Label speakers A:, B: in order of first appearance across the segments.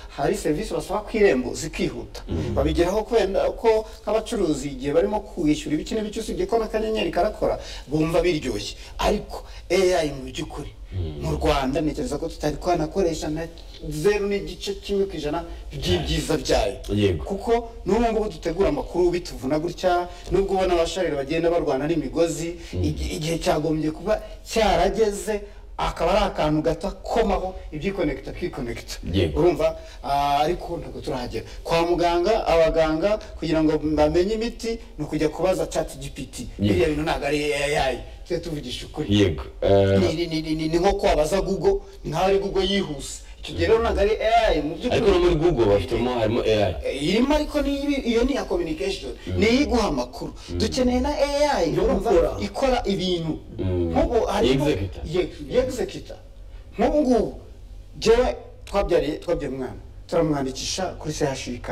A: hari serivisi basaba ku irembo zikihuta babigeraho kubera ko nk'abacuruzi igihe barimo kwishyura ibiki n'ibice usibye ko n'akanyenyeri karakora bumva biryoshye ariko AI mu by'ukuri mu rwanda ntekereza ko tutari twanakoresha nka zeru n'igice kimwe ku ijana by'ibyiza byayo
B: Yego.
A: kuko n'ubu ngubu dutegura amakuru bituvuna gutya nubwo ubona abasharira bagenda barwana n'imigozi igi- igihe cyagombye kuba cyarageze akaba ari akantu gato komaho ibyikonekita kwikonekita
B: Yego.
A: urumva Ah, ariko ntabwo turahagera kwa muganga abaganga kugira ngo bamenye imiti ni ukujya kubaza chat gpt
B: Yego.
A: biriya bintu ntabwo ari AI tujye tuvugisha ukuri
B: yego eh,
A: ni- ni- ni- ni- ni ni nko kwabaza google ni nkaho ari google yihuse icyo gihe rero ntabwo ari AI mu by'ukuri
B: ariko no muri google bafitemo harimo ai
A: irimo ariko ni ibi- iyo ni iya communication ni iyiguha amakuru dukeneye na AI urumva
C: gukora.
A: ikora ibintu
B: Mm.
A: nk'ubu harimo
B: Executor.
A: Ye- executor nk'ubu ngubu jewe twabyariye twabyaye umwana turamwandikisha kuri CHUK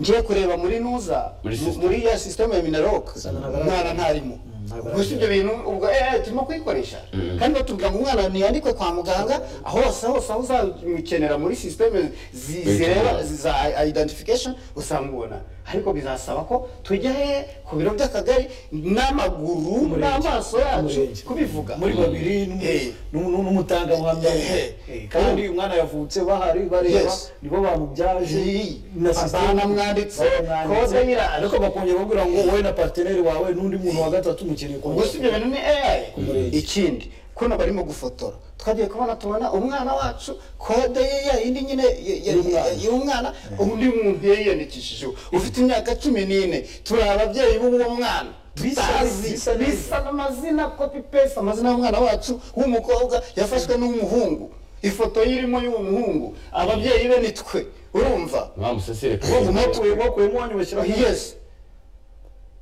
A: ngiye kureba muri nuza
B: Muri
A: mu-
B: system.
A: muri ya sisiteme ya minarok
C: Sana ntagaragara.
A: umwana ntarimo
C: ntagaragara.
A: gusa ibyo bintu ubwo eh, turimo kuyikoresha kandi batubwira ngo umwana ntiyandikwe kwa muganga hose hose aho uzamukenera muri sisiteme zi-
B: Wait,
A: zireba
B: wait.
A: zi- za identification usanga ubona ariko bizasaba ko tujya he ku biro by'akagari n'amaguru n'amaso yacu
C: Umurenge.
A: kubivuga
C: muri babiri n'umu-
A: Eh.
C: n'umu- n'umutangabuhamya
A: Eh.
C: Eh, kandi uyu mwana yavutse bahari bareba
A: Yes.
C: nibo bamubyaje
A: na
C: system-
A: banamwanditse
C: baramwanditse.
A: kode yiraje
C: ariko bakongera bakubwira ngo wowe na parteneri wawe n'undi muntu wa gatatu mukeneye kongera
A: gusa ibyo bintu ni AI
C: Umurenge.
A: ikindi kuno barimo gufotora twagiye kubona tubona umwana wacu kode ye ya yindi nyine ya- ya-
C: Y'umwana.
A: y'umwana undi muntu yiyandikishijeho ufite imyaka cumi n'ine turi ababyeyi b'uwo mwana
C: Bisa-
A: tutazi
C: bisa neza.
A: bisa amazina copy paste amazina y'umwana wacu w'umukobwa yafashwe n'umuhungu ifoto y'irimo y'uwo muhungu ababyeyi be ni twe urumva
B: mwamusasire
C: bakuye bakuyemo wanyu bashyiraho
A: yes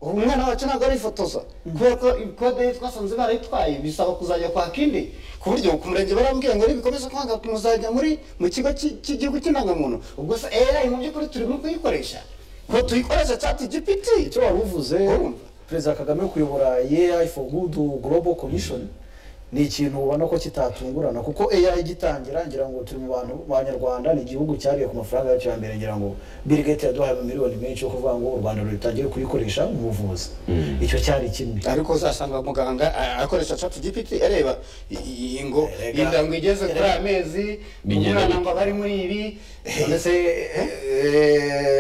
A: ubu umwana wacu ntabwo arifotoza kubera ko ibikode ye twasanze barayitwaye bisaba kuzajya kwa kindi ku buryo ku murenge barambwiye ngo nibikomeza kwanga muzajya muri mu kigo cy'i- cy'igihugu cy'indangamuntu ubwo se AI mu by'ukuri turimo kuyikoresha ko tuyikoresha chat GPT
C: icyo waba uvuze
A: Urumva.
C: perezida kagame kuyobora AI for good global commission ni ikintu ubona ko kitatungurana kuko AI igitangira ngira ngo turi mu bantu b'abanyarwanda ni igihugu cyariye ku mafaranga yacyo ya mbere ngira ngo Bill Gates yaduhaye amamiliyoni menshi yo kuvuga ngo u Rwanda rutangire kuyikoresha mu buvuzi icyo cyari kimwe
A: ariko uzasanga muganga a- akoresha chat GPT areba i- i- ngo
C: Erega.
A: inda ngo igeze kuri amezi
B: Bigenda
A: umwana
B: bite?
A: ngo bari muri ibi
C: ndetse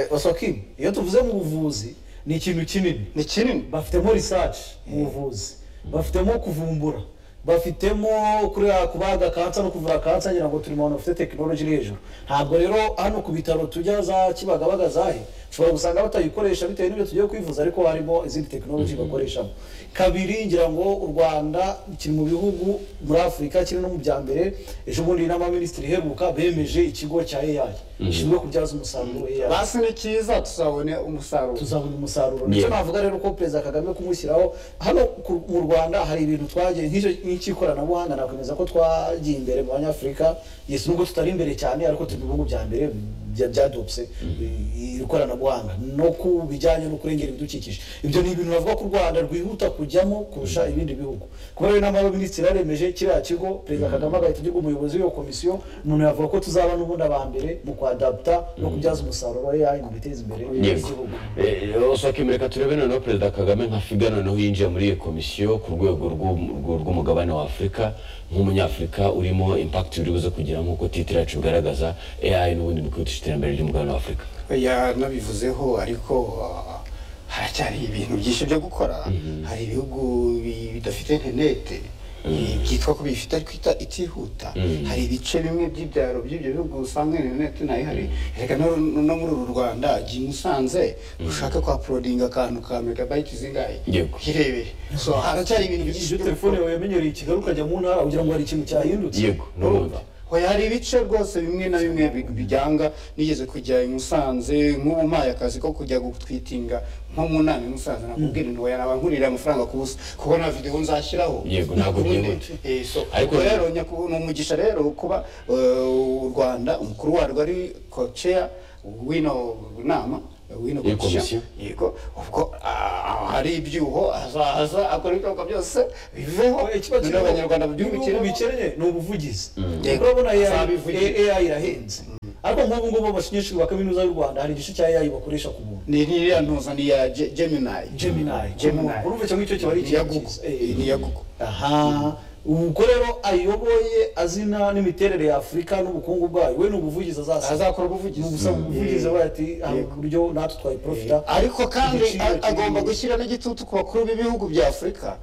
C: osoki iyo tuvuze mu buvuzi ni ikintu kinini
A: ni kinini
C: bafitemo research mu buvuzi bafitemo kuvumbura bafitemo kuriya kubaga kansa no kuvura kansa ngira ngo turi mu bantu bafite tekinoloji iri hejuru ntabwo rero hano ku bitaro tujya za kibagabaga zahe ushobora gusanga batayikoresha bitewe n'ibyo tugiye kwivuza ariko harimo izindi tekinoloji bakoreshamo kabiri ngira ngo u rwanda kiri mu bihugu muri afurika kiri no mu bya mbere ejo bundi inama y'aminisitiri iheruka bemeje ikigo cya eyayi gishinzwe kubyaza umusaruro eyayi
A: basi ni cyiza tuzabone umusaruro
C: tuzabona umusaruro ndetse
B: Yeah.
C: navuga rero ko perezida kagame kumushyiraho hano ku- mu rwanda hari ibintu twagiye nk'icyo nk'icy'ikoranabuhanga nakwemeza ko twagiye imbere mu banyafurika yes nubwo tutari imbere cyane ariko turi mu bihugu bya mbere bya- byadopse i- ikoranabuhanga no ku bijyanye no kurengera ibidukikije ibyo ni ibintu navuga ko u rwanda rwihuta kujyamo kurusha ibindi bihugu kubera inama y'abaminisitiri yaremeje kiriya kigo perezida kagame agahita agirwa umuyobozi w'iyo komisiyo umuntu yavuga ko tuzaba n'ubundi aba mbere mu kwadapta no kubyaza umusaruro AI mu biteza imbere
B: yego
C: igihugu
B: usohoke reka turebe noneho perezida kagame nka figa noneho yinjiye muri iyo komisiyo ku rwego rw'u- rw'u- rw'umugabane wa afurika nk'umunyafurika urimo impact uri buze kugira nk'uko titire yacu ibigaragaza ai n'ubundi mu kwihutisha iterambere ry'umugabane wa afurika
A: ya nabivuzeho ariko ah, haracyari ibintu byinshi byo gukora hari ibihugu bi- bidafite interinete byitwa ko bifite ariko ita- itihuta hari ibice bimwe by'ibyaro by'ibyo bihugu usanga interinete nayo ihari reka no no muri uru rwanda jya i musanze ushake kwa porodinga akantu ka megabayiti zingahe
B: Yego.
A: hirebere so haracyari ibintu byinshi
C: iyo
A: byo
C: telefone yawe yamenyereye i Kigali ukajya mu ntara ugira ngo hari ikintu cyahindutse
B: yego n'ubundi
A: urumva Hoya hari ibice rwose bimwe na bimwe bi- bijyanga nigeze kujya i Musanze nk'ubu mpaye akazi ko kujya gutwitinga nko mu nama i Musanze nakubwira intu hoya naba nkurira amafaranga ku busa kuko nta video nzashyiraho
B: Yego, ntabwo
A: Ubundi,
B: byihuta.
A: eh, so ariko
B: Ariko-
A: rero nyaku- ni umugisha rero kuba eh, u Rwanda umukuru warwo ari co-chair w'ino nama w'ino
B: Iyo
A: komisiyo.
B: komisiyo.
A: yego ubwo ah, hari ibyuho azahaza akora ibishoboka byose biveho
C: ikiba
A: noneho abanyarwanda mu gihugu kirimo
C: bikennye ni ubuvugizi
A: Yego.
C: urabona AI
A: Azabivugira.
C: AI irahenze ariko nk'ubu ngubu abanyeshuri ba kaminuza y'u rwanda hari igice cya AI bakoresha ku buntu
A: ni ni iriya ntuza ni iya Ge- Gemini
C: Gemini
A: Gemini.
C: urumva icyo ngicyo kiba ari
A: Ni iya
C: ikintu
A: Google.
C: cyiza Eh,
A: Ni iya Google.
C: aha ubwo rero ayoboye azina n'imiterere ya afurika n'ubukungu bwayo we ni ubuvugizi azasaba
A: azakora ubuvugizi
C: gusa ubuvugizi abaye ati aha uburyo natwe twayiprofita
A: ariko kandi
C: Igiciro
A: a-
C: kiri-
A: agomba gushyira n'igitutu ku bakuru b'ibihugu bya afurika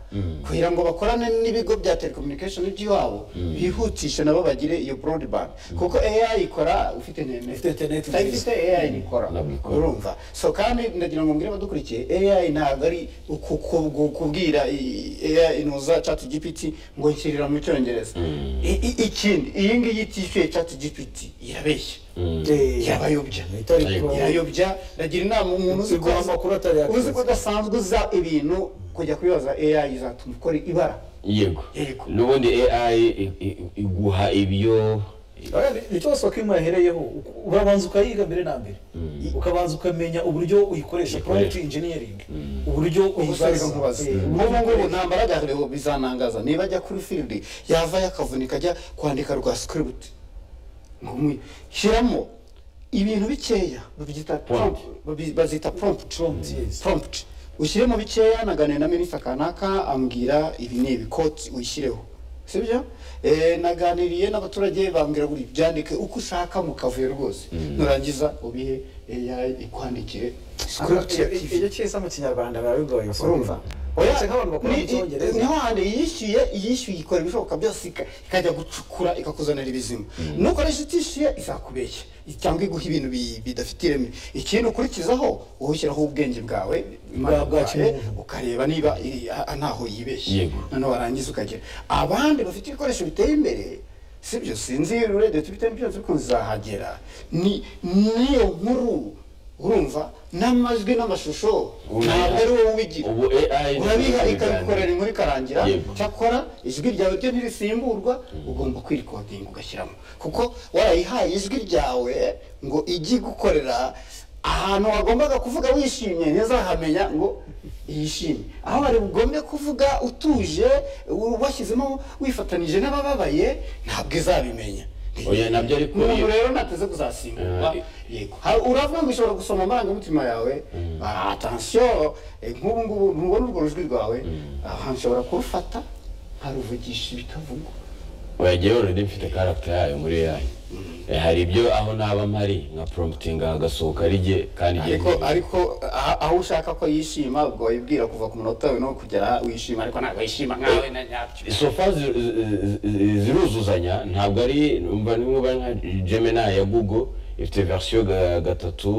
A: kugira ngo bakorane n'ibigo bya telecommunication by'iwabo bihutishe nabo bagire iyo broadband kuko ai ikora ufite internet
C: Ufite internet nziza.
A: ifite ai ikora
B: Ntabwo ikora.
A: urumva so kandi ndagira ngo mbwire abadukurikiye ai ntabwo ari uku- ku- ku- kubwira i- ai inuza chat gpt ngo nshyirira mu cyongereza I- i- ikindi iyi ngiyi itishyuye chat gpt irabeshya
C: Eh,
A: yabayobya
C: itari pro-
A: irayobya ndagira inama umuntu uzi ko
C: Iguha amakuru atari yakwiza.
A: uzi ko adasanzwe uza ibintu kujya kubibaza AI izatuma ukora ibara
B: yego
A: Yego.
B: n'ubundi AI i- i- iguha ibyo
C: Oya, ni- ni cyose wakwima yahereyeho uku- urabanza ukayiga mbere na mbere ukabanza ukamenya uburyo uyikoresha prompt
B: Uyikoresha.
C: engineering uburyo
A: ubusore
C: uyibaza
A: nkubaza
C: Eh,
A: ubu ngubu ntambara agahuriho bizanangaza niba ajya kuri field yavayo akavunika ajya kwandika rwa script ngo mu- shyiramo ibintu bikeya babyita prompt babi- bazita prompt
C: Prompt, yes.
A: prompt ushyiremo bikeya naganira na minisita kanaka ambwira ibi ni ibikoti uyishyireho sibyo Eh, naganiriye n'abaturage bambwira buri byandike uko ushaka mu kavuyo rwose nurangiza ubihe AI ikwandikire script ya TV
D: iyo cyesa mu kinyarwanda biba bigoye
A: urumva
D: uretse nk'abantu bakora mu
A: Ni-
D: cyongereza
A: niho hantu yishyuye yishyuye ikora ibishoboka byose ika- ikajya gucukura ikakuzanira ibizima nukoresha itishyuye izakubeshya cyangwa iguha ibintu bi- bidafite ireme ikintu ukurikizaho wowe ushyiraho ubwenge bwawe imana
C: Bwa- bwa
A: bwawe
C: kimuntu.
A: ukareba niba iri- a- a- ntaho yibeshye
B: Yego.
A: noneho warangiza ukagera abandi bafite ibikoresho biteye imbere sibyo sinzi urebye tubitemo byose ariko zizahagera ni niyo nkuru urumva n'amajwi n'amashusho ntabwo ari wowe ubigira
B: ubu AI ni
A: urabiha
B: ibiganiro.
A: ikabikorera inkuru ikarangira
B: Yego.
A: cyakora ijwi ryawe ryo ntirisimburwa ugomba kwirikodinga ugashyiramo kuko warayihaye ijwi ryawe ngo ijye gukorera ahantu wagombaga kuvuga wishimye ntizahamenya ngo yishimye aho wari bugombe kuvuga utuje u- washyizemo wifatanije n'abababaye ntabwo izabimenya
B: Oya, nabyo ariko
A: umuntu
B: iyo-
A: rero nateze kuzasimburwa
B: Ah,
A: yego Ha- uravuga ngo ushobora gusoma amarangamutima yawe Ah, attention Eh, nk'ubu ngubu nubwo n'urwo rujwi rwawe aha nshobora kurufata nkaruvugisha ibitavugwa
B: wagiye already mfite character yayo muri AI Eh, hari ibyo aho ntaba mpari nka promptinga agasohoka ari jye kandi jye
A: ariko ariko ah- aho ushaka ko yishima ubwo wibwira kuva ku munota wawe no kugera wishima ariko ntabwo yishima nkawe na nyabyo
B: sofa zi- zi- zi- ziruzuzanya ntabwo ari umva nimwe bari nka Gemini ya Google ifite verisiyo gatatu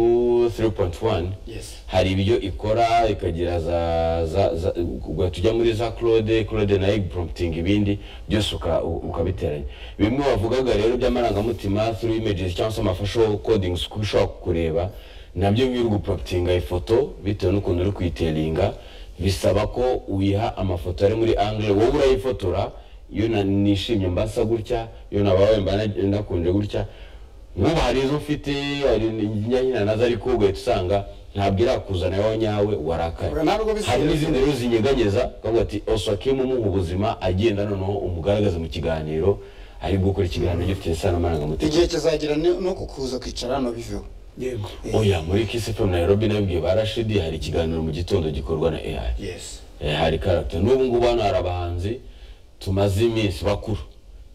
B: 3.1
A: Yes.
B: hari ibyo ikora ikagira za za za ubwo tujya muri za Claude Claude nayo prompting ibindi byose uka- u- ukabiteranya bimwe wavugaga rero by'amarangamutima through images cyangwa se amafasho coding uko ushobora kureba nabyo wirirwa upromptinga ifoto bitewe n'ukuntu uri kuyitelinga bisaba ko uyiha amafoto ari muri angle wowe urayifotora iyo na- nishimye mbasa gutya iyo nabawe mba na- nakunje gutya nk'ubu hari izo mfite hari nyanyina nazo ariko ugahita usanga ntabwo irakuzana wowe nyawe warakaye
A: Nta nubwo bisa
B: hari n'izindi rero zinyeganyeza bakavuga ati oswakimu umuha ubuzima agenda noneho umugaragaza mu kiganiro ari gukora ikiganiro gifite isano n'amarangamutima
A: igihe kizagera ni- no kukuza kwicara no biveho
C: yego
B: oya muri kisi fm nairobi nabibwiye ba rashidi hari ikiganiro mu gitondo gikorwa na ai
A: yes
B: Eh, hari karagita n'ubu ngubu hano hari abahanzi tumaze iminsi bakuru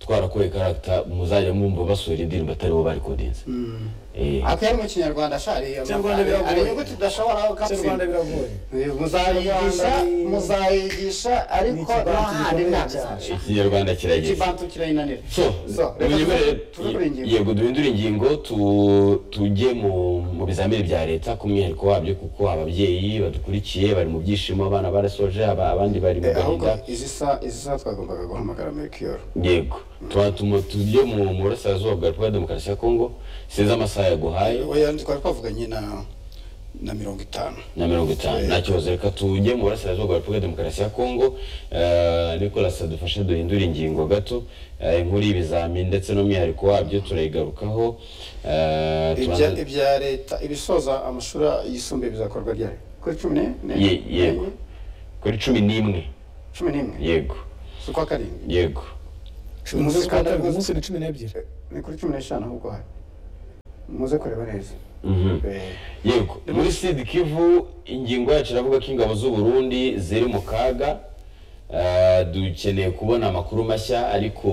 B: twarakoye karagita muzajya mwumva basohora indirimbo atari bo barikodinze Eh,
A: ako yari mu kinyarwanda ashari
C: Kinyarwanda biragoye.
A: ari inyuguti udashobora
C: Kinyarwanda
A: gukatsinda
C: biragoye
A: muzayigisha
C: Kinyarwanda ni-
A: muzayigisha ariko
C: ikibantu
A: n'ahandi
C: gikomeye
A: ntabwo
C: cyane.
A: izaca.
B: ikinyarwanda kirageze
A: ikibantu kirayinanira
B: so
A: reka
B: munyemerere
A: tuvugure ingingo.
B: yego duhindure ingingo tu- tujye mu mu bizamini bya leta ku mwihariko wabyo kuko ababyeyi badukurikiye bari mu byishimo abana barasoje aba- abandi bari mu
A: Eh, ahubwo
B: gahinda
A: izisa izisa twagombaga guhamagara merikiyoro
B: yego tuba tumu- tujye mu mu burasirazuba bwa repubulika ya demokarasi ya kongo sinzi amasaha yaguhaye
A: oya twari twavuganye na na mirongo itanu
B: na mirongo itanu nta kibazo reka tujye mu burasirazuba bwa repubulika ya demokarasi ya kongo Eh, nicolas dufashe duhindure ingingo gato Eh, inkuru y'ibizamini ndetse n'umwihariko wabyo turayigarukaho Eh,
A: ibya
B: tubanze-
A: ibya leta ibisoza amashuri yisumbuye bizakorwa ryari kuri cumi n'imwe
B: Ye- yego kuri cumi n'imwe
A: cumi n'imwe
B: yego
A: z'ukwa karindwi
B: yego
A: Umunsi wa karindwi,
C: umunsi ni cumi n'ebyiri
A: ni kuri cumi n'eshanu ahubwo hari muze kureba neza Eh,
B: yego muri sud kivu ingingo yacu iravuga ko ingabo z'u Burundi ziri mu kaga Eh, dukeneye kubona amakuru mashya ari ku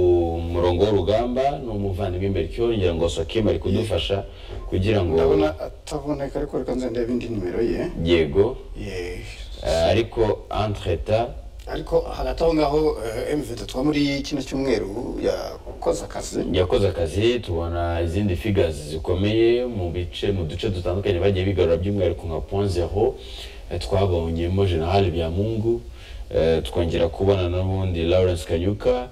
B: murongo w'urugamba ni umuvandimwe Melchior ngira ngo sokim ari kudufasha kugira ngo
A: ndabona ataboneka ariko reka nze ndebe indi nimero ye
B: yego
A: Eh,
B: Eh, ariko entreta
A: ariko hagati aho ngaho emuvide twa muri kino cyumweru yakoze akazi
B: yakoze akazi tubona izindi figures zikomeye mu bice mu duce dutandukanye bagiye bigarura by'umwihariko nka point zero eh, twabonyemo general byamungu eh, twongera kubona n'ubundi lawrence kanyuka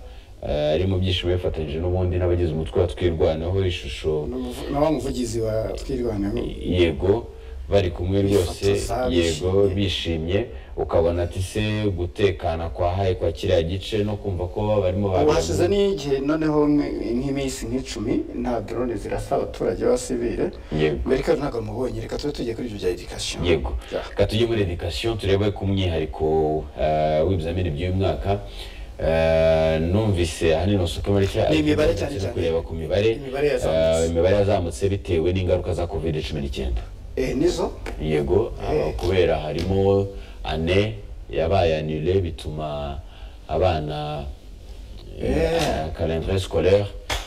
B: eh, ari mu byishimo yafatanyije n'ubundi n'abagize umutwe wa twirwanaho ishusho
A: N'umuvu- na wa muvugizi wa twirwaneho
B: yego bari kumwe rwose
A: Bifotoza,
B: yego
A: bishimye.
B: bishimye ukabona ati se gutekana kwa haye kwa kiriya gice no kumva ko barimo
A: hashize n'igihe noneho nk- nk'iminsi nk'icumi nta drone zirasa abaturage b'abasivile
B: Yego.
A: amerika ntabwo mubonye reka tube tugiye kuri ibyo bya edikasiyo
B: yego reka tujye muri edikasiyo turebe ku mwihariko eh, w'ibizamini by'uyu mwaka Eh, numvise ahanini usoko muri cya
A: Ni imibare cyane
B: no
A: cyane.
B: kureba ku mibare
A: Imibare yazamutse.
B: Eh, imibare yazamutse bitewe n'ingaruka za covid cumi n'icyenda
A: nizo
B: yego aba- kubera harimo ane yabaye anule bituma abana
A: Eh.
B: kalendere scolaire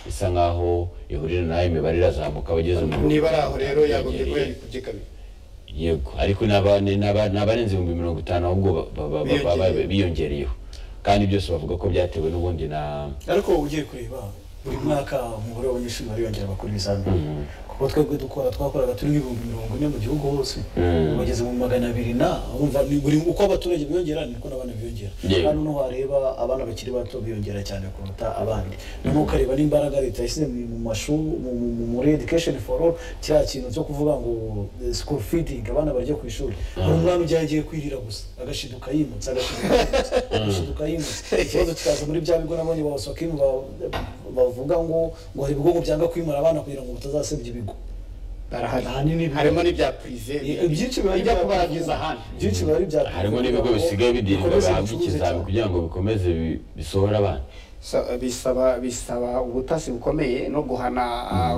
B: isa nkaho ihurira nayo imibare irazamuka bageze mu
A: niba ari aho rero yagombye kuba
B: Yegereye.
A: yarikubye kabiri
B: yego ariko n'aba- ni n'aba- ni abarenze ibihumbi mirongo itanu ahubwo ba- ba- ba- ba- ba-
A: Biyongereye.
B: biyongereyeho kandi byose bavuga ko byatewe n'ubundi na
C: ariko ugiye kureba buri mwaka umubare w'abanyeshuri bariyongera bakora ibizamini kuko twebwe dukora twakoraga turi nk'ibihumbi mirongo ine mu gihugu hose
B: Mm.
C: bageze mu magana abiri na urumva ni buri uko abaturage biyongera niko n'abana biyongera
B: Yeah.
C: hano niho wareba abana bakiri bato biyongera cyane kuruta abandi noneho ukareba n'imbaraga leta yashyize mu mu mashuri mu- mu- mu- muri education for all kiriya kintu cyo kuvuga ngo eh, school feeding abana barya ku ishuri hari umwana ujya agiye kwirira gusa agashiduka yimutse agashiduka yimutse agashiduka yimutse ikibazo kikaza muri bya bigo nabonye ba sokimu ba- bavuga ngo ngo hari ibigo ngo byanga kwimura abana kugira ngo batazasebya ibigo
A: barahari
C: Ahanini bi-
A: harimo n'ibya purive
C: byinshi biba ari
A: bijya
C: ibya-
A: kubarangiza ahandi
C: byinshi biba ari ibya
B: harimo n'ibigo bisigaye bidirinda bahabwa ikizami kugira ngo bikomeze bi- bisohore abana
A: Sa- bisaba bisaba ubutasi bukomeye no guhana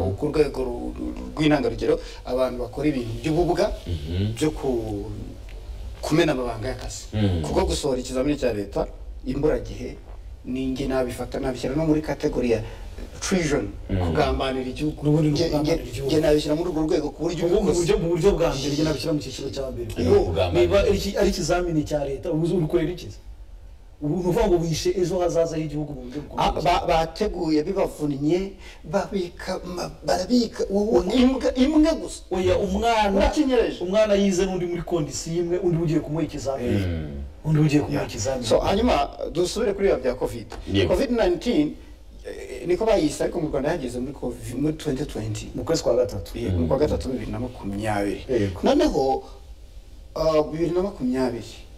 A: uh, ku rwego ru- ru- rw'intangarugero abantu bakora ibintu by'ububwa byo ku- kumena amabanga y'akazi
B: Mhm.
A: kuko gusohora ikizamini cya leta imburagihe ninjye nabifata nabishyira no muri kategori ya treason kugambanira igihugu
C: N'ubundi ni
A: Nge- nge-
C: ukugambanira igihugu.
A: nge nabishyira muri urwo rwego ku buryo
C: mu
A: ubikoze
C: buryo mu buryo bwa mbere njye nabishyira mu cyiciro cya mbere
B: Ni
C: Ngo
B: ukugambanira.
C: niba ari iki- ari ikizamini cya leta ubu uzi ukorera iki ubu ni ukuvuga ngo wishe ejo hazaza h'igihugu mu buryo
A: Ah,
C: bukomeye
A: ba- bateguye bibavunnye babika ma- barabika ubu imbwa imwe gusa
C: oya umwana
A: Urakinyereje.
C: umwana yize n'undi muri kondisiyo imwe undi ugiye kumuha ikizamini undi ugiye kumuha ikizamini
A: so hanyuma dusubire kuri bya covid
B: Yego.
A: covid 19 eh, niko bayise ariko mu rwanda yageze muri covid muri 2020
C: mu kwezi kwa gatatu
A: Eh, mu kwa gatatu bibiri na makumyabiri
C: Yego.
A: noneho ah, bibiri na makumyabiri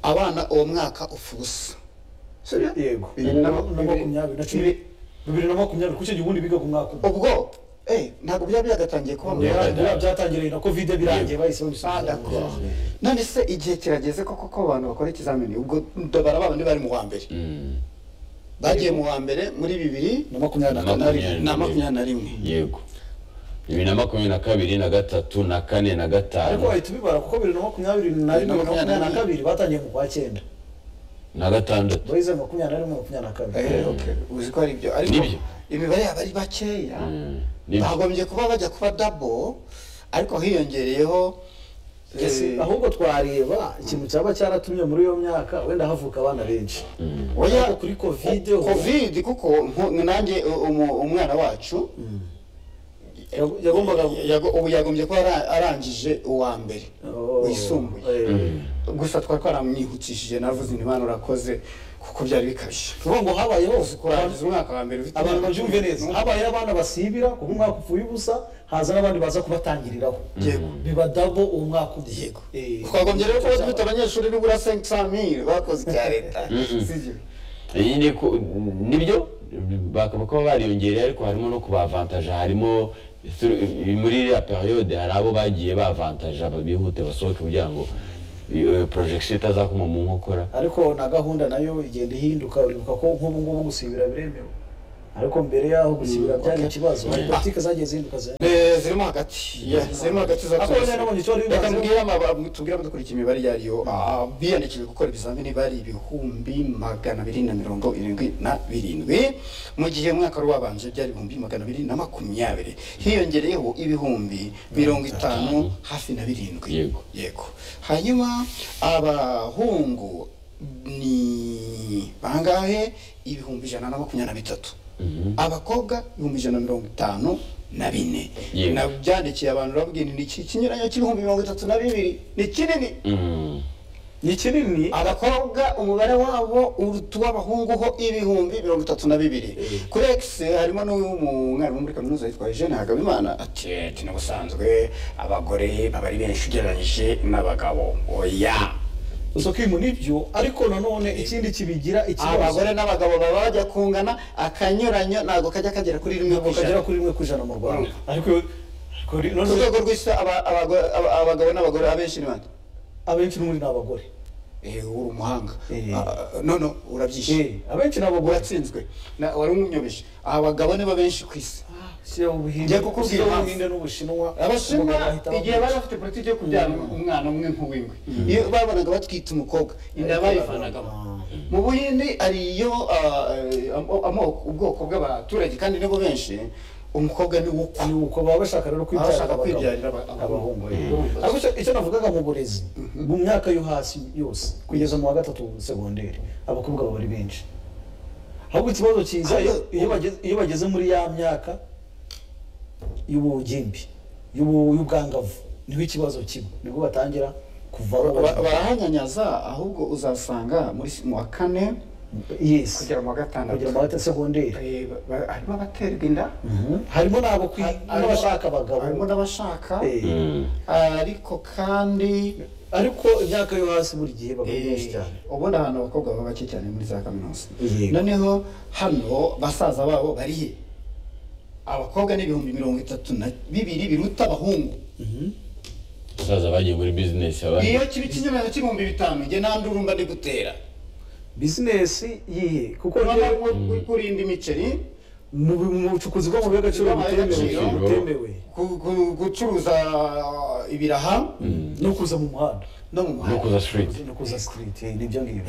A: abana uwo mwaka upfa ubusa Sibyo?
C: yego
A: Bibiri na
C: na makumyabiri na cumi
A: bibiri-
C: bibiri na makumyabiri kuko icyo gihe ubundi biga ku mwaka umwe
A: ubwo eh, ntabwo byari byagatangiye kuba mu
B: Yeah.
A: mwaka
C: Bya- byatangiriye na covid birangiye bahise
A: Ah,
C: babisubiza
A: d'accord. none se igihe kirageze koko ko abantu bakora ikizamini ubwo ndabara babandi bari mu wa mbere
B: Mm.
A: bagiye mu wa mbere muri bibiri
C: na makumyabiri na
B: Na
C: kane
A: na rimwe- na makumyabiri na rimwe
B: yego bibiri na makumyabiri na kabiri na gatatu na kane na
C: ariko
B: gatanu
C: bahita ubibara kuko bibiri na makumyabiri na rimwe na makumyabiri na kabiri batangiye mu kwa cyenda
B: na gatandatu
C: bahize makumyabiri na rimwe makumyabiri na kabiri
A: Eh, okay. uzi ko ari ibyo ariko
B: Nibyo.
A: imibare yabo ari bakeya
B: Mm. Nibyo.
A: bagombye kuba bajya kuba dabo ariko hiyongereyeho eh,
C: Ese ahubwo twareba ikintu cyaba cyaratumye muri iyo myaka wenda havuka abana benshi
A: oya
C: Ariko kuri covid ho,
A: covid kuko nku- nanjye u- umu- umwana wacu
C: yago- yagombaga
A: yago- ubu yagombye kuba ara- arangije uwa mbere
C: Oh,
A: wisumbuye
C: eh,
A: gusa twari twaramwihutishije navuze nti imana urakoze kuko byari bikabije
C: tuvuga ngo habayeho
A: kurangiza umwaka wa mbere ufite
C: abantu
A: imyaka
C: babyumve neza
A: cumi
C: habayeho abana basibira kuba umwaka upfuye ubusa haza n'abandi baza kubatangiriraho
A: Yego.
C: biba dabo uwo mwaka umwe
A: yego
C: Eh,
A: twagombye rero kuba
C: icyo
A: dufite
C: cyabaye.
A: abanyeshuri nibura 500000 bakoze icya leta sibyo
B: Iyi ni ku- nibyo bakaba kuba bariyongereye ariko harimo no kubavantaje harimo through- muri iriya periyode hari abo bagiye bavantaje aba bihute basohoke kugira ngo iyo porojegisiyo itazakoma mu nkokora
C: ariko na gahunda nayo igenda ihinduka uribuka ko nk'ubu ngubu gusibira biremewe ariko mbere yaho gusibira byari ikibazo hari politiki zagiye zihinduka za
A: Eh, zirimo hagati Yeah, zirimo hagati za
C: Ako
A: byose.
C: nyine nabonye icyo wari bibazeho.
A: reka mbwire ama- tubwire abadukurikiye imibare yariyo ah, biyandikije gukora ibizamini bari ibihumbi magana abiri na mirongo irindwi na birindwi mu gihe umwaka wari wabanje byari ibihumbi magana abiri na makumyabiri hiyongereyeho ibihumbi mirongo itanu hafi na birindwi
B: Yego.
A: yego hanyuma abahungu ni bangahe ibihumbi ijana na makumyabiri na bitatu abakobwa ibihumbi ijana na mirongo itanu na bine
B: Yego.
A: Na- byandikiye abantu babwira ni iki kinyuranyo cy'ibihumbi mirongo itatu na bibiri ni kinini
B: Mm.
C: ni kinini
A: abakobwa umubare wabo uruta uw'abahungu ho ibihumbi mirongo itatu na bibiri kuri x harimo n'umwarimu wo muri kaminuza yitwa eugene hagabimana ati ati n'ubusanzwe abagore baba ari benshi ugereranyije n'abagabo oya
C: usoko imu nibyo ariko nanone ikindi kibigira ikibazo
A: abagore n'abagabo baba bajya kungana akanyuranyo ntabwo kajya kagera kuri rimwe ku
C: ntabwo
A: ijana
C: kagera kuri rimwe ku ijana mu rwanda ariko ariko ri-
A: ku
C: none
A: rwego rw'isi aba- abago- aba- abagabo n'abagore abenshi ni bande
C: abenshi n'ubundi ni abagore
A: Eh, uri umuhanga
C: Eh.
A: Ah, no no urabyishe
C: abenshi ni abagore
A: uratsinzwe Na- wari umunyobeshe abagabo nibo benshi ku isi
C: shyiraho ubuhinde
A: Njya kukubwira
C: shyiraho
A: impamvu.
C: ubuhinde n'ubushinwa
A: abashinwa
C: umugabo ahita
A: igihe bari bafite politiki yo kubyara umwana umwe nk'uw'ingwe iyo babonaga batwite umukobwa inda bayivanagamo mu buhinde hari iyo ah, eh, amo- amoko ubwoko bw'abaturage kandi nibo benshi umukobwa ni w'ukwe
C: ni uko baba bashaka rero kwibyarira
A: Abashaka
C: abagabo.
A: kwibyarira abagabo.
C: abahungu ariko icyo- icyo navugaga mu burezi mu myaka yo hasi yose kugeza mu wa gatatu segonderi abakobwa baba ari benshi ahubwo ikibazo kiza iyo- iyo bageze- iyo bageze muri ya myaka y'ubugimbi y'ubu- y'ubwangavu niho ikibazo kiba nibwo batangira kuvaho
A: Ba- barahanyanyaza ahubwo uzasanga muri si- mu wa kane
C: yesi
A: kugera mu wa gatandatu
C: kugera mu wa gatatu segonderi
A: Eh, ba- ba- harimo abaterwa inda
C: harimo n'abo kwi-
A: harimo-
C: n'abashaka abagabo
A: harimo n'abashaka
C: Eh.
B: Mm.
A: ariko kandi
C: ariko imyaka yo hasi buri gihe baba ari benshi cyane
A: ubundi ahantu abakobwa baba bake cyane muri za kaminuza
C: Yego.
A: noneho hano basaza babo bari he abakobwa ni ibihumbi mirongo itatu na bibiri biruta abahungu
B: abasaza bagiye muri bizinesi abandi
A: iyo kiba ikinyuranyo cy'ibihumbi bitanu njye nta ndurumba ndi gutera
C: bizinesi yihe kuko
A: noneho
C: njyewe-
A: nko kurinda imiceri
C: mu mu bucukuzi bwo mu biagaciro butemewe
A: Agaciro.
C: butemewe
A: ku- ku- gucuruza ibiraha
C: no kuza mu muhanda
A: no mu
B: no
A: muhanda
B: kuza sitiriti
C: no kuza street eh, nibyo ngibyo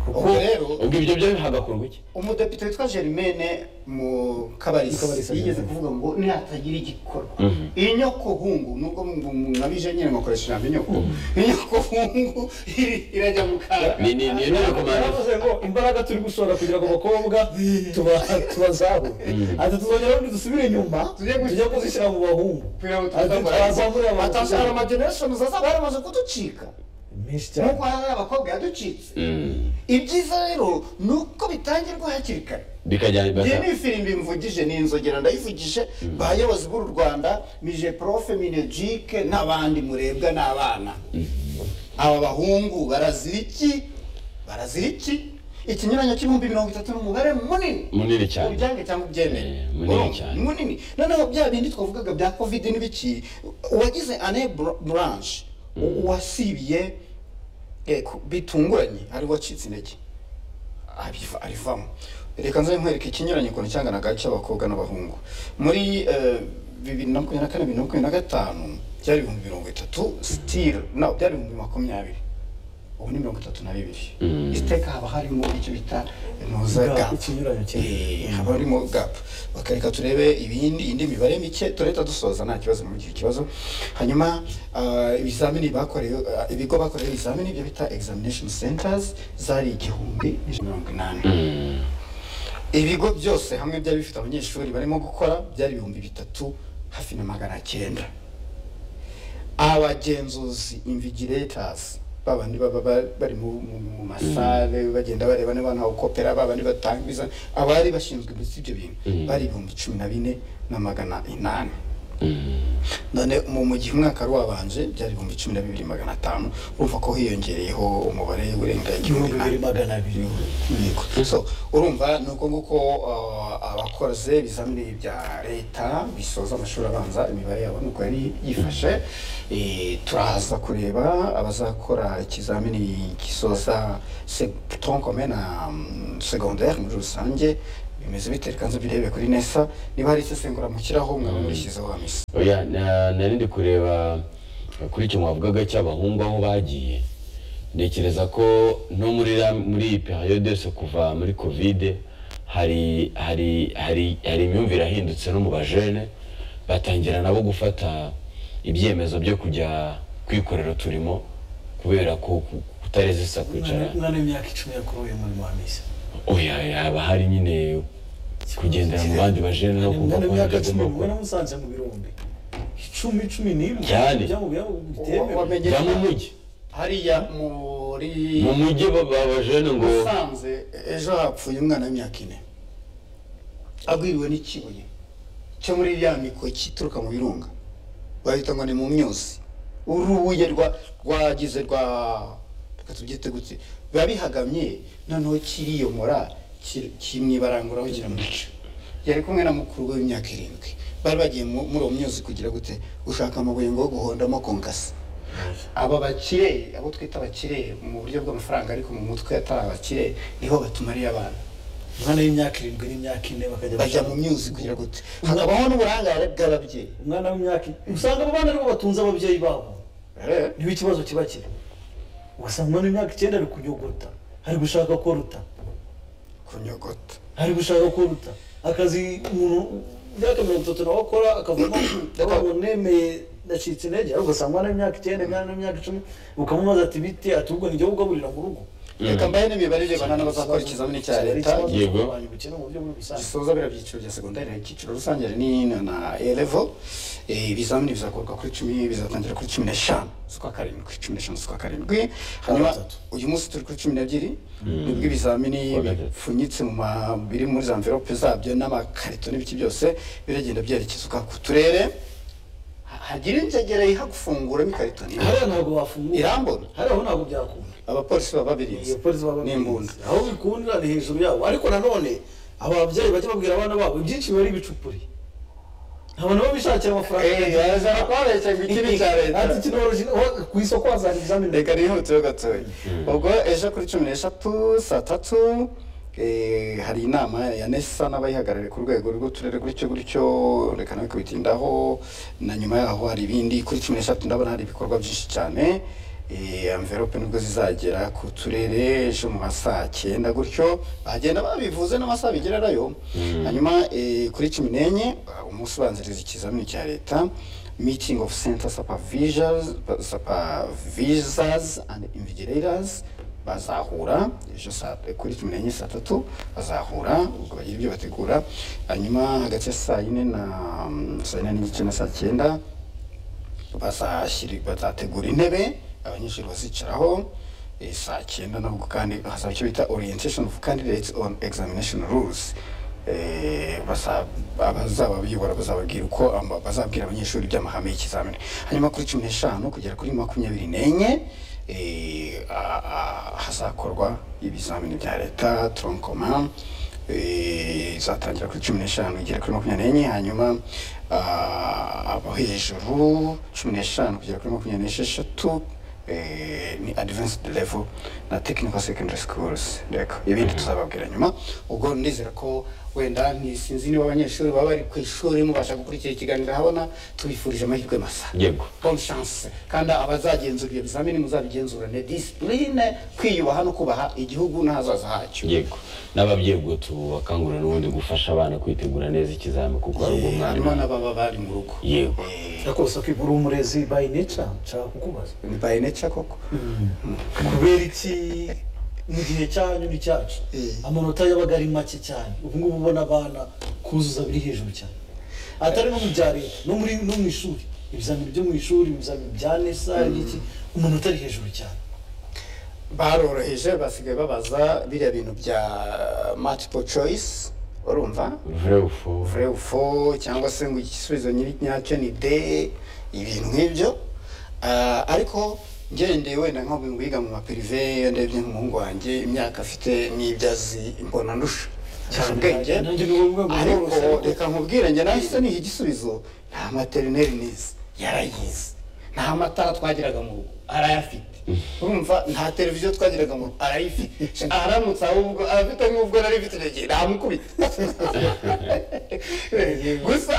A: ubwo rero
B: ubwo ibyo byo hagakorwa iki
A: umudepite witwa germaine mu kabarisi
C: Mukabarisa,
A: yigeze
C: Germaine.
A: kuvuga ngo nihatagira igikorwa
B: Mhm.
A: inyokohungu nubwo nabije nyine nkakoresha ijambo inyoko inyokohungu iri- irajya mu kaga
B: ni ni ni inteko mpamvu
C: yaravuze ngo imbaraga turi gushora kugira ngo abakobwa tuba- tubazahure ati tuzongera ubundi dusubire inyuma
A: Tujye gusi-
C: tujya kuzishyira mu bahungu
A: kugira ngo
C: ati twazamure
A: tutazamurira
C: abantu
A: hari amagenerashoni zazaba yaramaze kuducika
C: menshi cyane
A: nkuko hari abakobwa yaducitse
B: Mm.
A: ibyiza rero ni uko bitangirwa hakiri kare
B: bikajyana
A: iyi
B: imbata
A: ni ifirimbi mvugije ni inzogera ndayivugije bayobozi b'uru rwanda mije profe minejike n'abandi murebwa n'abana aba bahungu barazira iki barazira iki ikinyuranyo cy'ibihumbi mirongo itatu ni umubare munini
B: munini cyane
A: ubyange cyangwa ubyemere
B: Eh, munini
A: Urumva?
B: cyane.
A: Ni munini noneho bya bindi twavugaga bya covid n'ibiki uwagize ane br- branch u- uwasibiye eh, ku- bitunguranye ari wacitse intege abiva- arivamo reka nze nkwereke ikinyuranye ukuntu cyanganaga cy'abakobwa n'abahungu muri eh, bibiri na makumyabiri na kane bibiri na makumyabiri na gatanu byari ibihumbi mirongo itatu still no byari ibihumbi makumyabiri ubu ni mirongo itatu na bibiri iteka haba harimo icyo bita
C: Bwa-
A: ntuzagapfa
C: ikinyuranyo kinini
A: Eh, haba harimo gap bakareka turebe ibindi indi mibare mike turahita dusoza nta kibazo mu gihe ikibazo hanyuma ah, ibizamini bakorewe ah, ibigo bakorewe ibizamini byo bita examination centers zari igihumbi n'ijana na mirongo inani ibigo byose hamwe byari bifite abanyeshuri barimo gukora byari ibihumbi bitatu hafi na magana cyenda abagenzuzi invigilators babandi baba ba- bari mu mu- mu masare bagenda bareba niba ntawe ukopera babandi batangiza abari bashinzwe ndetse ibyo bintu bari ibihumbi cumi na bine na magana inani none mu mu gihe umwaka wari wabanje byari ibihumbi cumi na bibiri magana atanu urumva ko hiyongereyeho umubare urenga igihumbi
C: ibihumbi bibiri magana abiri
A: Yego. so urumva ni uko nguko uh, abakoze ibizamini bya leta bisoza amashuri abanza imibare yabo nuko yari yifashe Eh, turaza kureba abazakora ikizamini gisoza se- tronc commun na mm, secondaire muri rusange bimeze bite reka nzu birebe kuri nesa niba hari icyo senguramukiraho mwaba murishyizeho wa misa
B: oya na- nari ndi kureba kuri icyo mwavugaga cy'abahungu aho bagiye ntekereza ko no muri ra- muri iyi periode yose kuva muri kovide hari hari hari hari imyumvire yahindutse no mu bajene batangira nabo gufata ibyemezo byo kujya kwikorera uturimo kubera ko ku- kutarezesa kwicara
C: umwana w'imyaka icumi yakuruye umurimo wa misa
B: oya yaba hari nyine kugendera mu bandi bajene no kuva
C: umwana
B: ku
C: w'imyaka
B: buryo
C: icumi
B: agomba
C: mubona
B: gukora
C: musanze mu birombe icumi cumi n'imwe
B: Cyane.
C: bitemewe
B: jya mu mujyi
A: hariya muri
B: mu mujyi ba- ba bajene ngo
A: musanze ejo hapfuye umwana w'imyaka ine agwiriwe n'ikibuye cyo muri rya miko kituruka mu birunga bahita ngo ni mu myuzi urubuye rwa rwagize rwa reka tubyite gutse biba bihagamye noneho kiriyomora ki- kimwibaranguraho kiramwica yari kumwe na mukuru we w'imyaka irindwi bari bagiye mu- muri uwo myuzi kugira gute gushaka amabuye ngo guhondamo konkasi aba bakire abo twita abakire mu buryo bw'amafaranga ariko mu mutwe atari abakire niho batumariye abana
C: umwana w'imyaka irindwi n'imyaka ine bakajya
A: bajya
C: gushaka-
A: mu myuzi kugira gute hakabaho n'uburangare bw'ababyeyi
C: umwana w'imyaka ine usanga abo bana aribo batunze ababyeyi babo
A: Eh,
C: niho ikibazo kiba kiri ugasanga umwana w'imyaka icyenda ari kunyogota ari gushaka koruta
A: kunyogota
C: ari gushaka koruta akazi umuntu imyaka mirongo itatu nawe akora akavamo akaba nemeye ndacitse intege ariko ugasanga umwana w'imyaka icyenda umwana w'imyaka icumi ukamubaza ati bite ati ubwo ni jya ugaburira mu rugo
A: reka mbahe n'imibare irebana n'abazakora ikizamini cya leta
B: Yego.
C: mu buryo buri rusange
A: gisoza biriya byiciro bya segonderi hari icyiciro rusange hari n'ino na elevo ibizamini bizakorwa kuri cumi bizatangira kuri cumi n'eshanu z'ukwa karindwi cumi n'eshanu z'ukwa karindwi hanyuma
C: Gatatu.
A: uyu munsi turi kuri cumi n'ebyiri nibwo ibizamini
B: Kuwa gatatu.
A: bipfunyitse mu ma biri muri za mverope zabyo n'amakarito n'ibiki byose biragenda byerekezwa ku turere Ha- hagira inzogera yihagufunguramo ikarito nini
C: hariya ntabwo wafungura
A: irambona
C: hariya ho ntabwo byakunda
A: abapolisi baba babirinze
C: iyo polisi baba
A: n'imbunda
C: babizi. aho bikundira ni hejuru yabo ariko nanone ababyeyi bajya babwira abana babo ibyinshi biba ari ibicupuri abantu baba bishakira amafaranga
A: Eh, yazana kwa leta ngo ikibi cya leta.
C: Ati kino woroshye, wa- ku isoko hazana ibizamini
A: reka nihuteho gatoya ubwo ejo kuri cumi n'eshatu saa tatu eh, hari inama ya nesa n'abayihagarariye ku rwego rw'uturere gutyo gutyo reka nawe kubitindaho na nyuma yaho hari ibindi kuri cumi n'eshatu ndabona hari ibikorwa byinshi cyane Eh, amverope nibwo zizagera ku turere ejo mu ma saa cyenda gutyo bagenda babivuze n'amasaha bigererayo hanyuma eh, kuri cumi n'enye ah, umunsi ubanziriza ikizamini cya leta meeting of center supervisors, supervisors and invigilators bazahura ejo saa kuri cumi n'enye saa tatu bazahura ubwo bagira ibyo bategura hanyuma hagati ya saa yine na mm, saa yine n'igice na saa cyenda bazashyira bazategura intebe abanyeshuri bazicaraho eh, saa cyenda nabwo kandi hazaba icyo bita orientation of candidates on examination rules Eh, baza- abazaba bayobora bazababwira uko amba- bazabwira abanyeshuri iby'amahame y'ikizamini hanyuma kuri cumi n'eshanu kugera kuri makumyabiri n'enye eh, a- a- hazakorwa ibizamini bya leta troncoman Eh, izatangira kuri cumi n'eshanu igera kuri makumyabiri n'enye hanyuma ah, abo hejuru cumi n'eshanu kugera kuri makumyabiri n'esheshatu eh, ni advanced level na technical secondary schools reka ibindi tuzababwira nyuma ubwo ndizera ko wenda ntisinzi niba abanyeshuri baba bari ku ishuri mubasha gukurikira ikiganiro habona tubifurije amahirwe masa
B: yego
A: bonne chance kandi abazagenzura ibyo bizamini muzabigenzurane disipurine kwiyubaha no kubaha igihugu n'ahazaza hacyo
B: yego n'ababyeyi ubwo tubakangurira n'ubundi gufasha abana kwitegura neza ikizami kuko hari ubwo
A: harimo
B: mwana
A: n'ababa bari mu rugo
B: yego
C: nakose ko uri umurezi by nature nshaka kukubaza
A: ni by nature koko
C: kubera iki mu gihe cyanyu n'icyacu
A: Eh.
C: amanota yabaga ari make cyane ubu ngubu ubona abana kuzuza biri hejuru cyane atari no mu bya leta no muri no mu ishuri ibizamini byo mu ishuri ibizamini bya nesa iki umunota ari hejuru cyane
A: baroroheje basigaye babaza biriya bintu bya multiple choice urumva
B: vure ufu
A: vrai ou faux cyangwa se ngo igisubizo nyiri nyacyo ni de ibintu nk'ibyo Ah, ariko ngendeye wenda nko mu biga mu maperive iyo ndebye nk'umuhungu wanjye imyaka afite n'ibyo azi mbona ndusha cyane ubwenge
C: nanjye ni ngombwa ngo
A: ariko
C: nkorose, ariko-
A: reka nkubwire njye nahise niha igisubizo nta materineri nizi yarayizi nta matara twagiraga mu rugo arayafite urumva nta televiziyo twagiraga mu rugo arayifite aramutse ahubwo afite nk'ubwo nari mfite icyo gihe namukubita gusa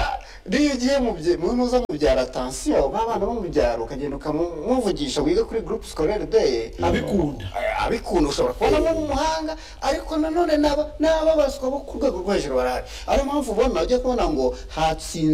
A: n'iyo ugiye mu bye mu ntuza mu byaro atansiyo b'abana bo mu byaro ukagenda ukamuvugisha wiga kuri gurupe sikorere deye
C: abikunda
A: abikunda ushobora kubonamo umuhanga ariko nanone n'aba- n'ababazwa bo ku rwego rwo hejuru barahari ariyo mpamvu ubona ujya kubona ngo hatsinze